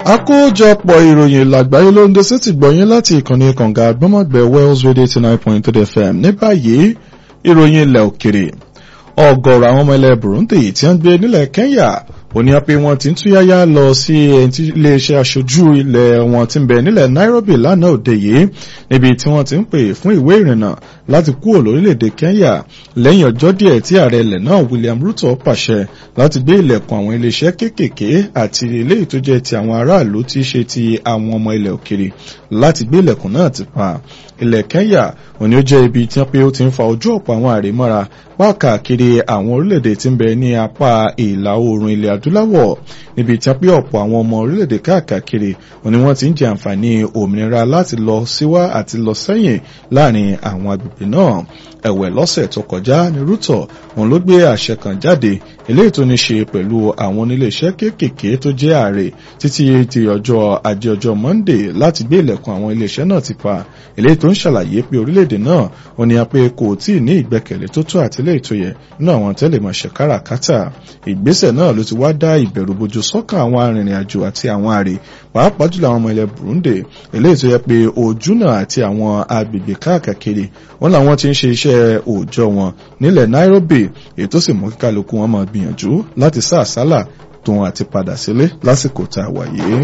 àkójọpọ̀ ìròyìn làgbáyé ló ń dé sétí gbọ̀yìn láti ìkànnì kànga gbọ́mọ̀gbẹ́ Wells Radio eighty nine point three FM ní báyìí ìròyìn ilẹ̀ òkèrè ọ̀gọ̀rọ̀ àwọn ọmọ ilẹ̀ Burundi tí wọ́n gbé nílẹ̀ Kenya ó ní pé wọ́n ti ń túyáyá lọ sí iléeṣẹ́ aṣojú ilẹ̀ wọn tí ń bẹ nílẹ̀ Nairobi lánàá òde yìí níbi tí wọ́n ti ń pè fún ìwé ìrìnnà láti kúrò lórílẹ̀‐èdè Kenya lẹ́yìn ọjọ́ díẹ̀ tí ààrẹ ilẹ̀ náà William Ruto pàṣẹ láti gbé ilẹ̀kùn àwọn iléeṣẹ́ kéékèèké àti eléyìí tó jẹ́ ti àwọn aráàlú tí í ṣe ti àwọn ọmọ ilẹ̀ òkèrè láti gbé ilẹ̀kùn náà ti pa ilẹ̀ Kenya òní ó jẹ́ ibi tí wọ́n pé ó ti ń fa ojú ọ̀pọ̀ àwọn àrèmọ́ra páàkiri àwọn orílẹ̀-èdè tí ń bẹ ní apá ìlà oòrùn ilẹ̀ adúláwọ̀ níbi tí wọ́n pé ọ̀pọ̀ àwọn ọmọ orílẹ̀-èdè káàkiri òní wọ́n ti ń jẹ àǹfààní òmìnira láti lọ síwá àti lọ sẹ́yìn láàrin àwọn agbègbè náà ẹ̀wẹ̀ lọ́sẹ̀ tó kọjá ní Ruto òun ló gbé àṣẹ kan jáde eléyìí tó ní ṣe pẹ̀lú àwọn oníléeṣẹ́ kéékèèké tó jẹ́ ààrẹ títí di ọjọ́ ajé ọjọ́ Monday láti gbé ilẹ̀kùn àwọn iléeṣẹ́ náà ti pa eléyìí tó ń ṣàlàyé pé orílẹ̀-èdè náà ó ní apẹ́ kò tí ì ní ìgbẹ́kẹ̀lé tó tó àti eléyìí tó yẹ nínú àwọn tẹ́lẹ̀mọṣẹ́ káràkátà ìgbésẹ̀ náà ló ti wá dá ìbẹ̀rù bojo sọ́kàn àwọn arìnrìn-àjò àti àwọn ààrẹ pàápàá jùlọ àwọn ọmọ ilẹ̀ Burundi eléyìí tó yẹ pé ojúnà àti àwọn agbègbè káàkiri wọn làwọn ti ń ṣe iṣẹ́ òòjọ́ wọn nílẹ̀ Nairobi èyí tó sì mú kíkálukú wọn máa gbìyànjú láti sá àsálà tóun àti padà sílé lásìkò tá a wà yìí.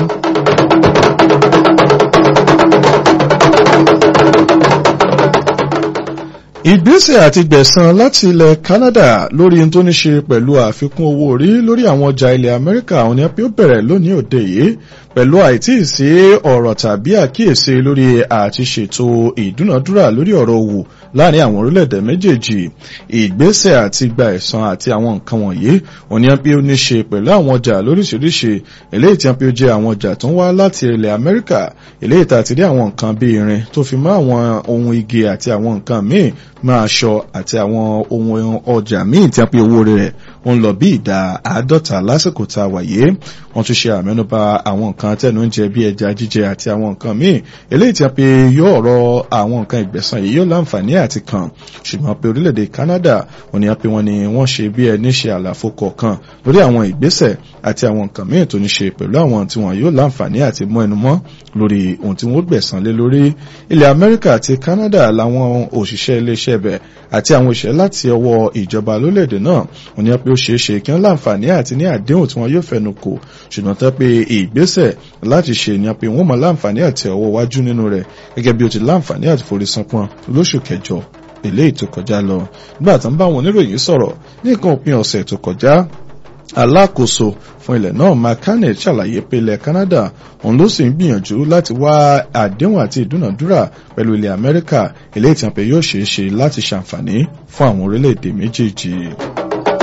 ìgbésẹ̀ àti gbẹ̀san láti ilẹ̀ Canada lórí ohun tó ní ṣe pẹ̀lú àfikún owó orí lórí àwọn ọjà ilẹ̀ Amẹ́ríkà àwọn ni pé ó bẹ̀rẹ̀ lónìí òde yìí pẹ̀lú àìtí sí ọ̀rọ̀ tàbí àkíyèsí lórí àti ṣètò ìdúnàdúrà lórí ọ̀rọ̀ òwò láàrin àwọn orílẹ̀-èdè méjèèjì ìgbésẹ̀ àti gba ẹ̀san àti àwọn nǹkan wọ̀nyí òní pé ó ní ṣe pẹ̀lú àwọn ọjà lóríṣiríṣi eléyìí tí wọ́n pé ó jẹ́ àwọn ọjà tó ń wá láti ilẹ̀ Amẹ́ríkà eléyìí tá a ti rí àwọn nǹkan bíi irin tó fi mọ́ àwọn ohun igi àti àwọn nǹkan míì máa aṣọ àti àwọn ohun ọjà míì tí a pé owó rẹ̀ ń lọ bí ìdá àádọ́ta lásìkò tá a wáyé wọ́n tún ṣe àmẹ́nubà àwọn nǹkan tẹnu ń jẹ bí ẹja jíjẹ àti àwọn nǹkan míì eléyìí tí a pé yóò ọ̀rọ̀ àwọn nǹkan ìgbẹ̀san yìí yóò láǹfààní àti kàn ṣùgbọ́n pé orílẹ̀-èdè Canada wọ́n ní pé wọ́n ní wọ́n ṣe bí ẹni ṣe àlàfo kọ̀ọ̀kan lórí àwọn ìgbésẹ̀ àti àwọn nǹkan míì tó ní ṣe pẹ̀lú àwọn tí wọ́n yóò láǹfààní àti mọ́ ẹnu mọ́ lórí ohun tí wọ́n gbẹ̀san lé lórí ilẹ̀ Amẹ́ríkà àti Canada làwọn òṣìṣẹ́ iléeṣẹ́ bẹ̀ àti àwọn òṣìṣẹ́ láti ọwọ́ ìjọba lórílẹ̀‐èdè náà wọ́n ní pé ó ṣeé ṣe kí wọ́n láǹfààní àti ní àdéhùn tí wọ́n yóò fẹnu kò ṣùgbọ́n tẹ́ pé ìgbésẹ̀ láti ṣe ni pé wọ́n mọ láǹfààní àti ọwọ́ wájú nínú rẹ̀ gẹ́gẹ́ bí ó ti láǹfààní àti forí sanpọ́n lóṣù kẹjọ eléyìí tó kọjá lọ nígbà tó ń bá àwọn oníròyìn sọ̀rọ̀ ní nǹkan òpin ọ̀sẹ̀ tó kọjá alákòóso fún ilẹ̀ náà makane ṣàlàyé pé ilẹ̀ Canada òun ló sì ń gbìyànjú láti wá àdéhùn àti ìdúnàdúrà pẹ̀lú ilẹ̀ Amẹ́ríkà eléyìí tí wọ́n pè yóò ṣeé ṣe láti ṣàǹfààní fún àwọn orílẹ̀-èdè méjèèjì.